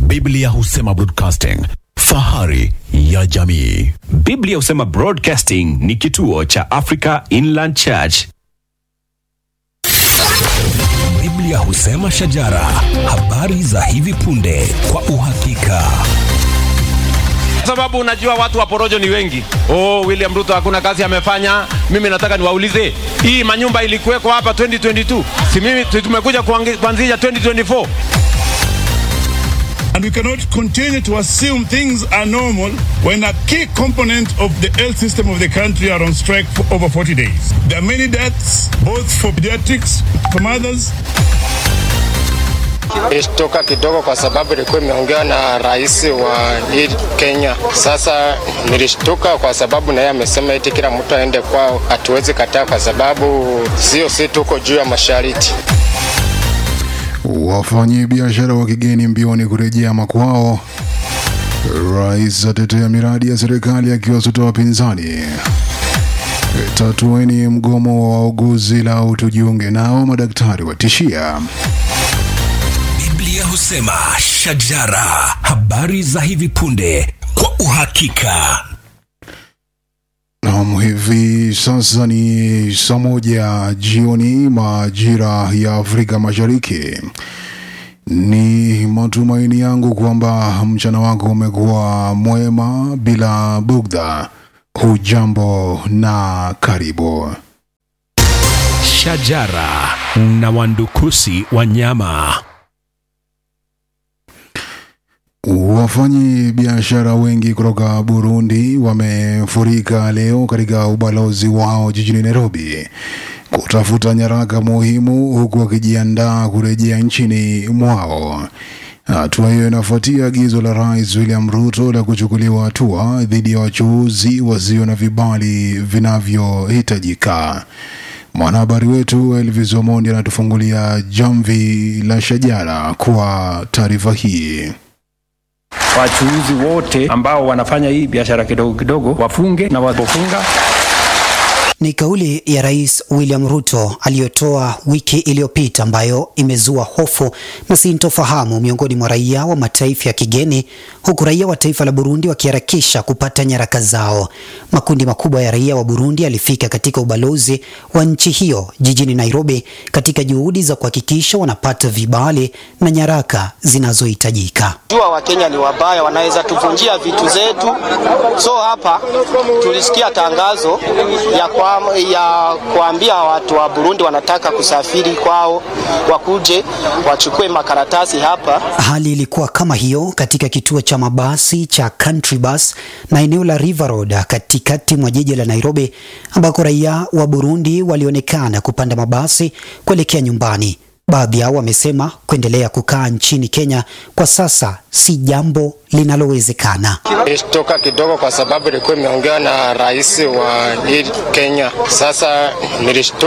Biblia husema broadcasting, fahari ya jamii. Biblia husema Broadcasting ni kituo cha Africa Inland Church. Biblia husema shajara, habari za hivi punde kwa uhakika. Kwa sababu unajua watu wa porojo ni wengi. Oh, William Ruto hakuna kazi amefanya. Mimi nataka niwaulize, hii manyumba ilikuweko hapa 2022, si mimi si tumekuja kuangi- kuanzisha 2024? And we cannot continue to assume things are normal when a key component of the health system of the country are on strike for over 40 days. There are many deaths, both for pediatrics, for mothers, Ilishtuka kidogo kwa sababu ilikuwa imeongea na rais wa hii Kenya. Sasa nilishtuka kwa sababu na yeye amesema eti kila mtu aende kwao, hatuwezi kataa kwa sababu sio si tuko juu ya mashariti. Wafanyabiashara wa kigeni mbioni kurejea makwao. Rais atetea miradi ya serikali akiwasuta wapinzani. Tatueni mgomo wa wauguzi lau tujiunge nao, madaktari watishia. Biblia husema shajara, habari za hivi punde kwa uhakika. Naam, hivi sasa ni saa moja jioni majira ya Afrika Mashariki. Ni matumaini yangu kwamba mchana wako umekuwa mwema bila bugdha. Hujambo na karibu. Shajara na wandukusi wanyama. Wafanyi biashara wengi kutoka Burundi wamefurika leo katika ubalozi wao jijini Nairobi kutafuta nyaraka muhimu huku wakijiandaa kurejea nchini mwao. Hatua hiyo inafuatia agizo la Rais William Ruto la kuchukuliwa hatua dhidi ya wachuuzi wasio na vibali vinavyohitajika. Mwanahabari wetu Elvis Omondi anatufungulia jamvi la shajara kwa taarifa hii. wachuuzi wote ambao wanafanya hii biashara kidogo kidogo wafunge na wapofunga Ni kauli ya Rais William Ruto aliyotoa wiki iliyopita ambayo imezua hofu na sintofahamu miongoni mwa raia wa mataifa ya kigeni huku raia wa taifa la Burundi wakiharakisha kupata nyaraka zao. Makundi makubwa ya raia wa Burundi yalifika katika ubalozi wa nchi hiyo jijini Nairobi katika juhudi za kuhakikisha wanapata vibali na nyaraka zinazohitajika. jua Wakenya ni wabaya, wanaweza tuvunjia vitu zetu. So hapa tulisikia tangazo ya, kwa, ya kuambia watu wa Burundi wanataka kusafiri kwao wakuje wachukue makaratasi hapa. Hali ilikuwa kama hiyo katika kituo cha mabasi cha Country Bus na eneo la River Road katikati mwa jiji la Nairobi ambako raia wa Burundi walionekana kupanda mabasi kuelekea nyumbani. Baadhi yao wamesema kuendelea kukaa nchini Kenya kwa sasa si jambo linalowezekana. Ilishtuka kidogo kwa sababu ilikuwa imeongea na rais wa hii Kenya. Sasa nilishtuka